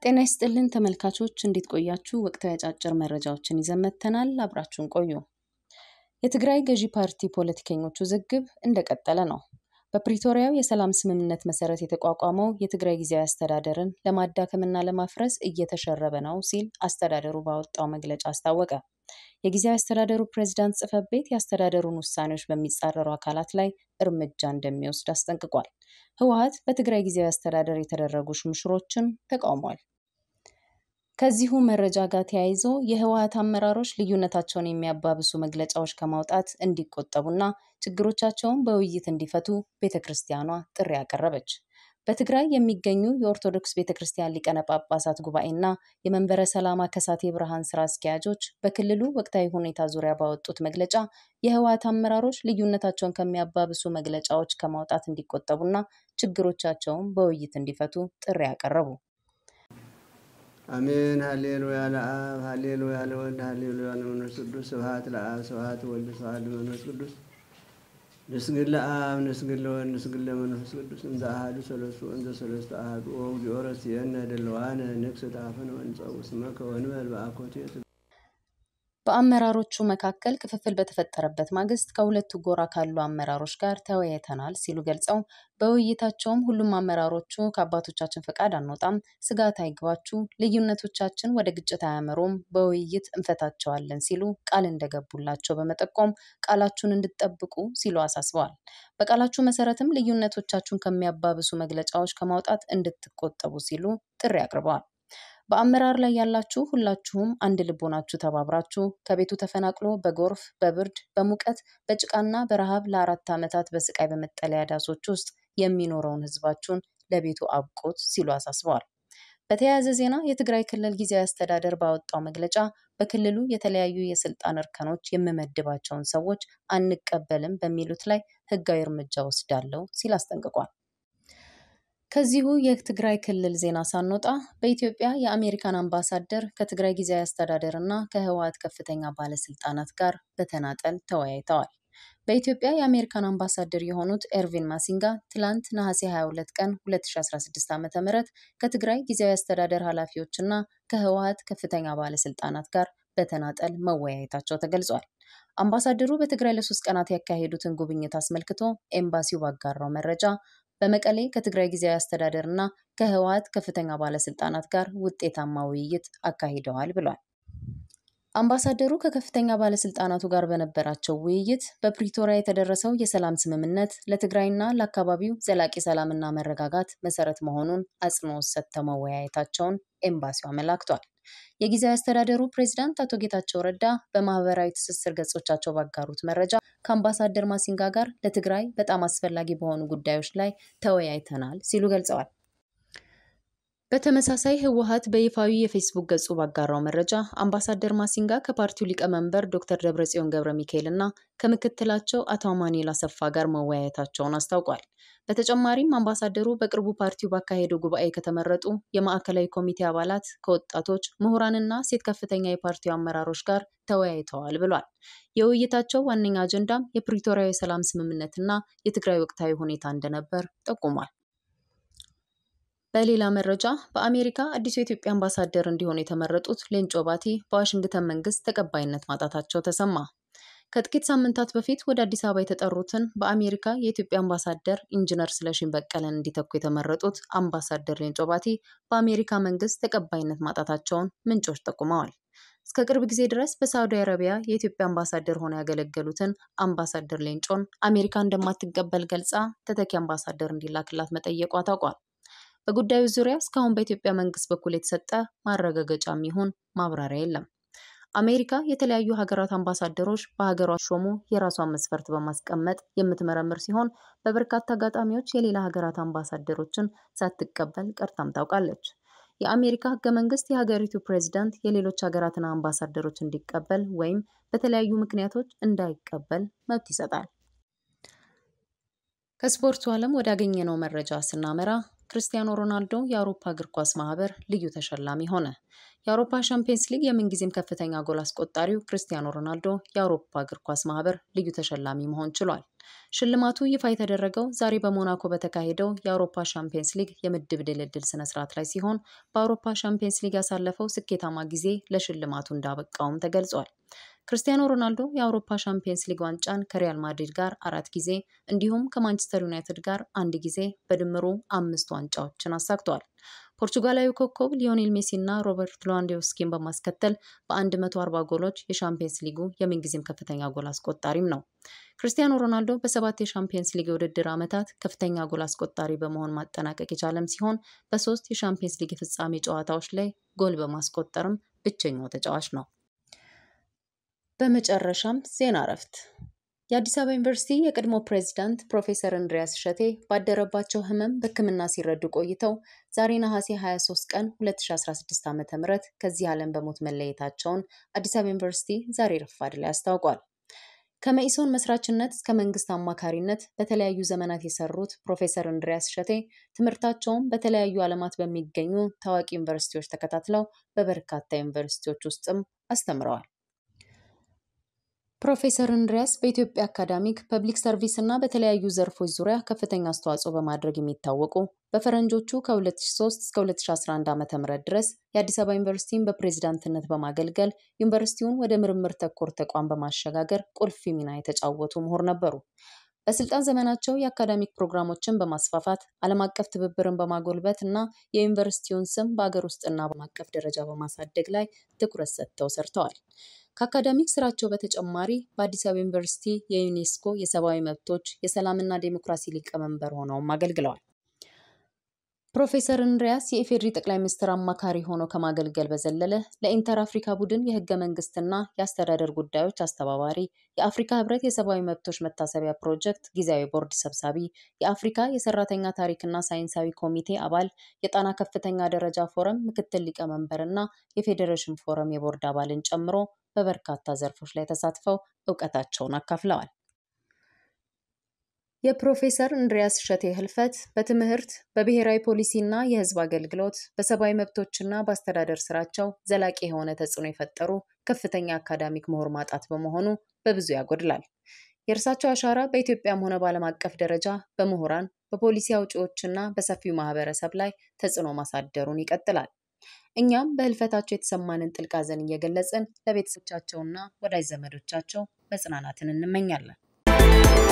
ጤና ይስጥልን ተመልካቾች እንዴት ቆያችሁ? ወቅታዊ አጫጭር መረጃዎችን ይዘን መጥተናል። አብራችሁን ቆዩ። የትግራይ ገዢ ፓርቲ ፖለቲከኞች ውዝግብ እንደቀጠለ ነው። በፕሪቶሪያው የሰላም ስምምነት መሰረት የተቋቋመው የትግራይ ጊዜያዊ አስተዳደርን ለማዳከምና ለማፍረስ እየተሸረበ ነው ሲል አስተዳደሩ ባወጣው መግለጫ አስታወቀ። የጊዜያዊ አስተዳደሩ ፕሬዝዳንት ጽሕፈት ቤት የአስተዳደሩን ውሳኔዎች በሚጻረሩ አካላት ላይ እርምጃ እንደሚወስድ አስጠንቅቋል። ህወሓት በትግራይ ጊዜያዊ አስተዳደር የተደረጉ ሹምሽሮችን ተቃውሟል። ከዚሁ መረጃ ጋር ተያይዞ የህወሓት አመራሮች ልዩነታቸውን የሚያባብሱ መግለጫዎች ከማውጣት እንዲቆጠቡና ችግሮቻቸውን በውይይት እንዲፈቱ ቤተ ክርስቲያኗ ጥሪ አቀረበች። በትግራይ የሚገኙ የኦርቶዶክስ ቤተ ክርስቲያን ሊቃነ ጳጳሳት ጉባኤና የመንበረ ሰላማ ከሳቴ ብርሃን ስራ አስኪያጆች በክልሉ ወቅታዊ ሁኔታ ዙሪያ ባወጡት መግለጫ የህወሓት አመራሮች ልዩነታቸውን ከሚያባብሱ መግለጫዎች ከማውጣት እንዲቆጠቡና ችግሮቻቸውን በውይይት እንዲፈቱ ጥሪ አቀረቡ። አሜን። ሀሌሉያ ለአብ ሀሌሉያ ለወልድ ሀሌሉያ ለመንፈስ ቅዱስ ስብሐት ለአብ ስብሐት ወልድ ስብሐት ለመንፈስ ቅዱስ ንስግድ ለአብ ንስግድ ለወልድ ንስግድ ለመንፈስ ቅዱስ እንዘ አሐዱ ሰለስቱ እንዘ ሰለስቱ አሐዱ ወእግዚኦ ረሲየነ ድልዋነ ንክስ ጣፍን ወንጸው ስመከ ወንበል በአኮቴት በአመራሮቹ መካከል ክፍፍል በተፈጠረበት ማግስት ከሁለቱ ጎራ ካሉ አመራሮች ጋር ተወያይተናል ሲሉ ገልጸው በውይይታቸውም ሁሉም አመራሮቹ ከአባቶቻችን ፈቃድ አንወጣም፣ ስጋት አይግባችሁ፣ ልዩነቶቻችን ወደ ግጭት አያመሩም፣ በውይይት እንፈታቸዋለን ሲሉ ቃል እንደገቡላቸው በመጠቆም ቃላችሁን እንድትጠብቁ ሲሉ አሳስበዋል። በቃላችሁ መሰረትም ልዩነቶቻችሁን ከሚያባብሱ መግለጫዎች ከማውጣት እንድትቆጠቡ ሲሉ ጥሪ አቅርበዋል። በአመራር ላይ ያላችሁ ሁላችሁም አንድ ልብ ሆናችሁ ተባብራችሁ ከቤቱ ተፈናቅሎ በጎርፍ፣ በብርድ፣ በሙቀት፣ በጭቃና በረሃብ ለአራት ዓመታት በስቃይ በመጠለያ ዳሶች ውስጥ የሚኖረውን ህዝባችሁን ለቤቱ አብቁት ሲሉ አሳስበዋል። በተያያዘ ዜና የትግራይ ክልል ጊዜያዊ አስተዳደር ባወጣው መግለጫ በክልሉ የተለያዩ የስልጣን እርከኖች የምመድባቸውን ሰዎች አንቀበልም በሚሉት ላይ ህጋዊ እርምጃ ወስዳለሁ ሲል አስጠንቅቋል። ከዚሁ የትግራይ ክልል ዜና ሳንወጣ በኢትዮጵያ የአሜሪካን አምባሳደር ከትግራይ ጊዜያዊ አስተዳደር እና ከህወሓት ከፍተኛ ባለስልጣናት ጋር በተናጠል ተወያይተዋል። በኢትዮጵያ የአሜሪካን አምባሳደር የሆኑት ኤርቪን ማሲንጋ ትላንት ነሐሴ 22 ቀን 2016 ዓ ም ከትግራይ ጊዜያዊ አስተዳደር ኃላፊዎች እና ከህወሓት ከፍተኛ ባለስልጣናት ጋር በተናጠል መወያየታቸው ተገልጿል። አምባሳደሩ በትግራይ ለሶስት ቀናት ያካሄዱትን ጉብኝት አስመልክቶ ኤምባሲው ባጋራው መረጃ በመቀሌ ከትግራይ ጊዜያዊ አስተዳደር እና ከህወሓት ከፍተኛ ባለስልጣናት ጋር ውጤታማ ውይይት አካሂደዋል ብሏል። አምባሳደሩ ከከፍተኛ ባለስልጣናቱ ጋር በነበራቸው ውይይት በፕሪቶሪያ የተደረሰው የሰላም ስምምነት ለትግራይና ለአካባቢው ዘላቂ ሰላምና መረጋጋት መሰረት መሆኑን አጽንኦት ሰጥተው መወያየታቸውን ኤምባሲው አመላክቷል። የጊዜያዊ አስተዳደሩ ፕሬዚዳንት አቶ ጌታቸው ረዳ በማህበራዊ ትስስር ገጾቻቸው ባጋሩት መረጃ ከአምባሳደር ማሲንጋ ጋር ለትግራይ በጣም አስፈላጊ በሆኑ ጉዳዮች ላይ ተወያይተናል ሲሉ ገልጸዋል። በተመሳሳይ ህወሓት በይፋዊ የፌስቡክ ገጹ ባጋራው መረጃ አምባሳደር ማሲንጋ ከፓርቲው ሊቀመንበር ዶክተር ደብረጽዮን ገብረ ሚካኤል እና ከምክትላቸው አቶ አማኑኤል አሰፋ ጋር መወያየታቸውን አስታውቋል። በተጨማሪም አምባሳደሩ በቅርቡ ፓርቲው ባካሄደው ጉባኤ ከተመረጡ የማዕከላዊ ኮሚቴ አባላት፣ ከወጣቶች ምሁራንና ሴት ከፍተኛ የፓርቲው አመራሮች ጋር ተወያይተዋል ብሏል። የውይይታቸው ዋነኛ አጀንዳም የፕሪቶሪያዊ የሰላም ስምምነትና የትግራይ ወቅታዊ ሁኔታ እንደነበር ጠቁሟል። በሌላ መረጃ በአሜሪካ አዲሱ የኢትዮጵያ አምባሳደር እንዲሆኑ የተመረጡት ሌንጮ ባቲ በዋሽንግተን መንግስት ተቀባይነት ማጣታቸው ተሰማ። ከጥቂት ሳምንታት በፊት ወደ አዲስ አበባ የተጠሩትን በአሜሪካ የኢትዮጵያ አምባሳደር ኢንጂነር ስለሺን በቀለን እንዲተኩ የተመረጡት አምባሳደር ሌንጮ ባቲ በአሜሪካ መንግስት ተቀባይነት ማጣታቸውን ምንጮች ጠቁመዋል። እስከ ቅርብ ጊዜ ድረስ በሳዑዲ አረቢያ የኢትዮጵያ አምባሳደር ሆነው ያገለገሉትን አምባሳደር ሌንጮን አሜሪካ እንደማትቀበል ገልጻ ተተኪ አምባሳደር እንዲላክላት መጠየቋ ታውቋል። በጉዳዩ ዙሪያ እስካሁን በኢትዮጵያ መንግስት በኩል የተሰጠ ማረጋገጫም ይሁን ማብራሪያ የለም። አሜሪካ የተለያዩ ሀገራት አምባሳደሮች በሀገሯ ሾሙ የራሷን መስፈርት በማስቀመጥ የምትመረምር ሲሆን በበርካታ አጋጣሚዎች የሌላ ሀገራት አምባሳደሮችን ሳትቀበል ቀርታም ታውቃለች። የአሜሪካ ህገ መንግስት የሀገሪቱ ፕሬዚዳንት የሌሎች ሀገራትን አምባሳደሮች እንዲቀበል ወይም በተለያዩ ምክንያቶች እንዳይቀበል መብት ይሰጣል። ከስፖርቱ ዓለም ወዳገኘነው መረጃ ስናመራ ክርስቲያኖ ሮናልዶ የአውሮፓ እግር ኳስ ማህበር ልዩ ተሸላሚ ሆነ። የአውሮፓ ሻምፒየንስ ሊግ የምንጊዜም ከፍተኛ ጎል አስቆጣሪው ክርስቲያኖ ሮናልዶ የአውሮፓ እግር ኳስ ማህበር ልዩ ተሸላሚ መሆን ችሏል። ሽልማቱ ይፋ የተደረገው ዛሬ በሞናኮ በተካሄደው የአውሮፓ ሻምፒየንስ ሊግ የምድብ ድልድል ስነስርዓት ላይ ሲሆን በአውሮፓ ሻምፒየንስ ሊግ ያሳለፈው ስኬታማ ጊዜ ለሽልማቱ እንዳበቃውም ተገልጿል። ክርስቲያኖ ሮናልዶ የአውሮፓ ሻምፒየንስ ሊግ ዋንጫን ከሪያል ማድሪድ ጋር አራት ጊዜ እንዲሁም ከማንቸስተር ዩናይትድ ጋር አንድ ጊዜ በድምሩ አምስት ዋንጫዎችን አሳክተዋል። ፖርቹጋላዊ ኮከብ ሊዮኔል ሜሲ እና ሮበርት ሌዋንዶውስኪን በማስከተል በ140 ጎሎች የሻምፒየንስ ሊጉ የምንጊዜም ከፍተኛ ጎል አስቆጣሪም ነው። ክርስቲያኖ ሮናልዶ በሰባት የሻምፒየንስ ሊግ የውድድር ዓመታት ከፍተኛ ጎል አስቆጣሪ በመሆን ማጠናቀቅ የቻለም ሲሆን በሶስት የሻምፒየንስ ሊግ የፍጻሜ ጨዋታዎች ላይ ጎል በማስቆጠርም ብቸኛው ተጫዋች ነው። በመጨረሻም ዜና እረፍት። የአዲስ አበባ ዩኒቨርሲቲ የቀድሞ ፕሬዚዳንት ፕሮፌሰር እንድሪያስ እሸቴ ባደረባቸው ሕመም በሕክምና ሲረዱ ቆይተው ዛሬ ነሐሴ 23 ቀን 2016 ዓ ም ከዚህ ዓለም በሞት መለየታቸውን አዲስ አበባ ዩኒቨርሲቲ ዛሬ ረፋድ ላይ አስታውቋል። ከመኢሶን መስራችነት እስከ መንግስት አማካሪነት በተለያዩ ዘመናት የሰሩት ፕሮፌሰር እንድሪያስ እሸቴ ትምህርታቸውን በተለያዩ ዓለማት በሚገኙ ታዋቂ ዩኒቨርሲቲዎች ተከታትለው በበርካታ ዩኒቨርሲቲዎች ውስጥም አስተምረዋል። ፕሮፌሰር እንድሪያስ በኢትዮጵያ አካዳሚክ ፐብሊክ ሰርቪስ እና በተለያዩ ዘርፎች ዙሪያ ከፍተኛ አስተዋጽኦ በማድረግ የሚታወቁ በፈረንጆቹ ከ2003 እስከ 2011 ዓ.ም ድረስ የአዲስ አበባ ዩኒቨርሲቲን በፕሬዚዳንትነት በማገልገል ዩኒቨርሲቲውን ወደ ምርምር ተኮር ተቋም በማሸጋገር ቁልፍ ሚና የተጫወቱ ምሁር ነበሩ። በስልጣን ዘመናቸው የአካዳሚክ ፕሮግራሞችን በማስፋፋት ዓለም አቀፍ ትብብርን በማጎልበት እና የዩኒቨርሲቲውን ስም በአገር ውስጥና በዓለም አቀፍ ደረጃ በማሳደግ ላይ ትኩረት ሰጥተው ሰርተዋል። ከአካዳሚክ ስራቸው በተጨማሪ በአዲስ አበባ ዩኒቨርሲቲ የዩኔስኮ የሰብአዊ መብቶች የሰላምና ዴሞክራሲ ሊቀመንበር ሆነውም አገልግለዋል። ፕሮፌሰር እንድሪያስ የኢፌዴሪ ጠቅላይ ሚኒስትር አማካሪ ሆነው ከማገልገል በዘለለ ለኢንተር አፍሪካ ቡድን የህገ መንግስትና የአስተዳደር ጉዳዮች አስተባባሪ፣ የአፍሪካ ህብረት የሰብአዊ መብቶች መታሰቢያ ፕሮጀክት ጊዜያዊ ቦርድ ሰብሳቢ፣ የአፍሪካ የሰራተኛ ታሪክና ሳይንሳዊ ኮሚቴ አባል፣ የጣና ከፍተኛ ደረጃ ፎረም ምክትል ሊቀመንበር እና የፌዴሬሽን ፎረም የቦርድ አባልን ጨምሮ በበርካታ ዘርፎች ላይ ተሳትፈው እውቀታቸውን አካፍለዋል። የፕሮፌሰር እንድሪያስ እሸቴ ህልፈት በትምህርት በብሔራዊ ፖሊሲና የህዝብ አገልግሎት በሰብአዊ መብቶችና በአስተዳደር ስራቸው ዘላቂ የሆነ ተጽዕኖ የፈጠሩ ከፍተኛ አካዳሚክ ምሁር ማጣት በመሆኑ በብዙ ያጎድላል። የእርሳቸው አሻራ በኢትዮጵያም ሆነ በዓለም አቀፍ ደረጃ በምሁራን በፖሊሲ አውጪዎችና በሰፊው ማህበረሰብ ላይ ተጽዕኖ ማሳደሩን ይቀጥላል። እኛም በህልፈታቸው የተሰማንን ጥልቅ ሐዘን እየገለጽን ለቤተሰቦቻቸውና ወዳጅ ዘመዶቻቸው መጽናናትን እንመኛለን።